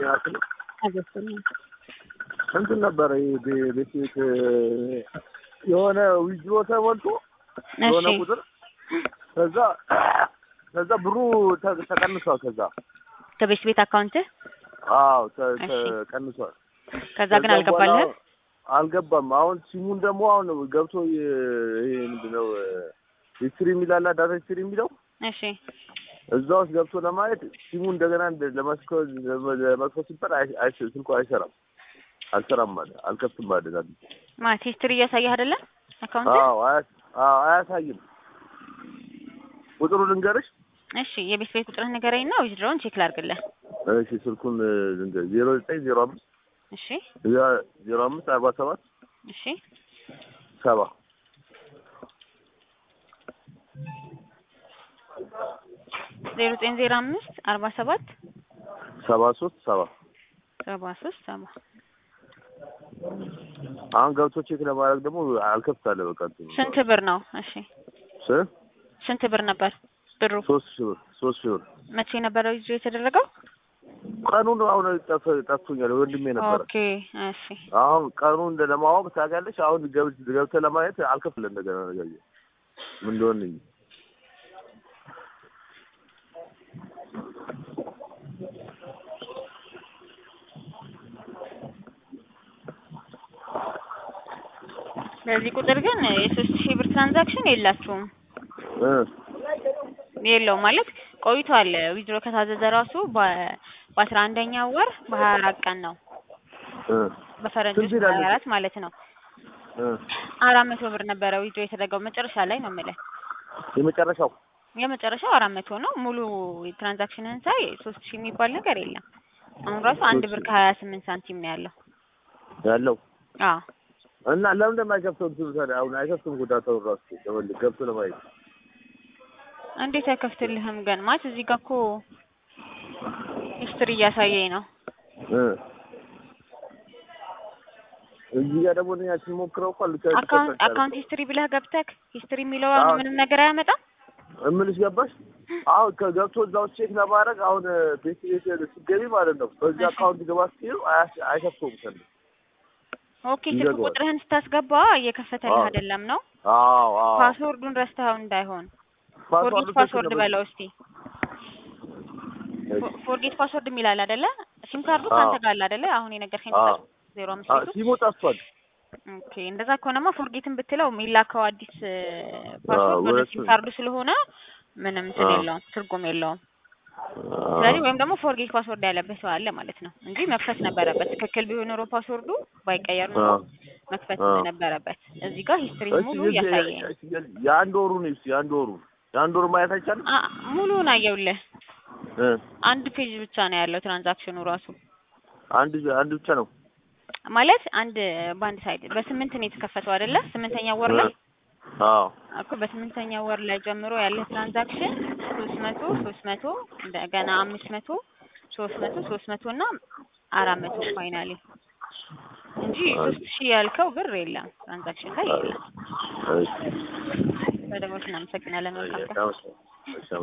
ጤና ክልል አገባኝ እንትን ነበረ ይሄ ቤ- ቤት ቤት የሆነ ዊዝድሮ ተሞልቶ የሆነ እሺ ቁጥር ከዛ ከዛ ብሩ ተ- ተቀንሷል። ከዛ ከቤት ቤት አካውንት አዎ ተ- እሺ። ተቀንሷል። ከዛ ግን ከዛ አልገባልህም በኋላ አልገባም። አሁን ሲሙን ደግሞ አሁን ገብቶ የ- ይሄ ምንድነው ሂስትሪ የሚላላ ዳታ ሂስትሪ የሚለው እሺ እዛ ውስጥ ገብቶ ለማየት ሲሙ እንደገና እንደ- ለመስኮ- ለመክፈት ሲባል አይ- አይ- ስልኩ አይሰራም አልሰራም ማለት አልከፍትም ማለት አለ። ማለት ሂስትሪ እያሳየህ አይደለ አካውንት አዎ አያ- አዎ አያሳይም። ቁጥሩ ልንገርሽ። እሺ የቤት ቤት ቁጥርህ ንገረኝ እና ዊዝድሮውን ቼክ ላድርግልህ እሺ ስልኩን ልንገር ዜሮ ዘጠኝ ዜሮ አምስት እሺ ዜሮ አምስት አርባ ሰባት እሺ ሰባ ዜሮ ዘጠኝ ዜሮ አምስት አርባ ሰባት ሰባ ሶስት ሰባ ሰባ ሶስት ሰባ አሁን ገብቶ ቼክ ለማድረግ ደግሞ አልከፍታለ በቃ እንትኑ ስንት ብር ነው እሺ ስ- ስንት ብር ነበር ብሩ ሶስት ሺህ ብር ሶስት ሺህ ብር መቼ ነበረ ዊዝድሮ የተደረገው ቀኑን አሁን ጠፍ- ጠፍቶኛል ወንድሜ ነበረ ኦኬ እሺ አሁን ቀኑን እንደ ለማወቅ ታውቂያለሽ አሁን ገብ- ገብተህ ለማየት አልከፍልም እንደገና ነገር ምን እንደሆነ እንጂ በዚህ ቁጥር ግን የሶስት ሺህ ብር ትራንዛክሽን የላችሁም እ የለውም ማለት ቆይቷል ዊዝድሮ ከታዘዘ ራሱ በ- በአስራ አንደኛው ወር በሀያ አራት ቀን ነው እ በፈረንጆች ስንት ይላል? ሀያ አራት ማለት ነው እ አራት መቶ ብር ነበረ ዊዝድሮ የተደረገው መጨረሻ ላይ ነው የምልህ የመጨረሻው የመጨረሻው አራት መቶ ነው ሙሉ ትራንዛክሽንን ሳይ ሶስት ሺህ የሚባል ነገር የለም አሁን ራሱ አንድ ብር ከሀያ ስምንት ሳንቲም ነው ያለው ያለው አዎ እና ለምን እንደማይከፍተው እንትኑ ታዲያ አሁን አይከፍትም እኮ ዳታውን ራሱ ተመልክ ገብቶ ለማየት እንዴት አይከፍትልህም ግን ማለት እዚህ ጋር እኮ ሂስትሪ እያሳየኝ ነው እ እዚህ ጋር ደግሞ እኛ ስንሞክረው እኮ ልክ አካውንት አካውንት ሂስትሪ ብለህ ገብተህ ሂስትሪ የሚለው አሁን አዎ። ምንም ነገር አያመጣም እምልሽ ገባሽ? አሁን ከገብቶ እዛ ውስጥ ቼክ ለማድረግ አሁን ቤት ቤት ስትገቢ ማለት ነው በዚህ እሺ። አካውንት ግባ ስትይው አያስ- አይከፍተውም ከእንደ ኦኬ ስልክ ይዘጋዋል። ቁጥርህን ስታስገባ እየከፈተልህ አዎ። አይደለም ነው አዎ አዎ ፓስወርዱን ረስተኸው እንዳይሆን ፎርጌት ፓስዋርዱ ፓስወርድ ትክክል ነው። በለው እስቲ ፎ- ፎርጌት ፓስወርድ የሚላል አይደለ ሲም ካርዱ አዎ። ከአንተ ጋር አለ አይደለ አሁን የነገርከኝ አዎ። ቁጥር ዜሮ አምስት አ- ቤቱ ሲሙ ጠፍቷል። ኦኬ እንደዛ ከሆነማ ፎርጌትን ብትለው የሚላከው አዲስ ፓስወርድ ወደ ሁለቱም። ሲም ካርዱ ስለሆነ ምንም እንትን አዎ። የለውም ትርጉም የለውም ስለዚህ ወይም ደግሞ ፎርጌት ፓስወርድ ያለበት ሰው አለ ማለት ነው እንጂ መክፈት ነበረበት ትክክል ቢሆን ኖሮ ፓስወርዱ ባይቀየር ኖሮ አዎ። መክፈት አዎ። ነበረበት እዚህ ጋር ሂስትሪ እሺ፣ ሙሉ የዚህ- እያሳየኝ ነው የ- የአንድ ወሩ ነው እስኪ የአንድ ወሩ የአንድ ወሩ ማየት አይቻልም? አ- ሙሉውን አየውልህ እ አንድ ፔጅ ብቻ ነው ያለው ትራንዛክሽኑ ራሱ አንድ አንድ ብቻ ነው። ማለት አንድ በአንድ ሳይድ በስምንት ነው የተከፈተው አይደለ ስምንተኛ ወር ላይ አዎ እኮ በስምንተኛ ወር ላይ ጀምሮ ያለ ትራንዛክሽን ሶስት መቶ ሶስት መቶ እንደገና አምስት መቶ ሶስት መቶ ሶስት መቶ እና አራት መቶ ፋይናሊ እንጂ ሶስት ሺህ ያልከው ብር የለም ትራንዛክሽን ላይ የለም። እሺ። በደሞዝ እናመሰግናለን። መልካም ቀን። እሺ፣ አመሰግናለሁ። እሺ፣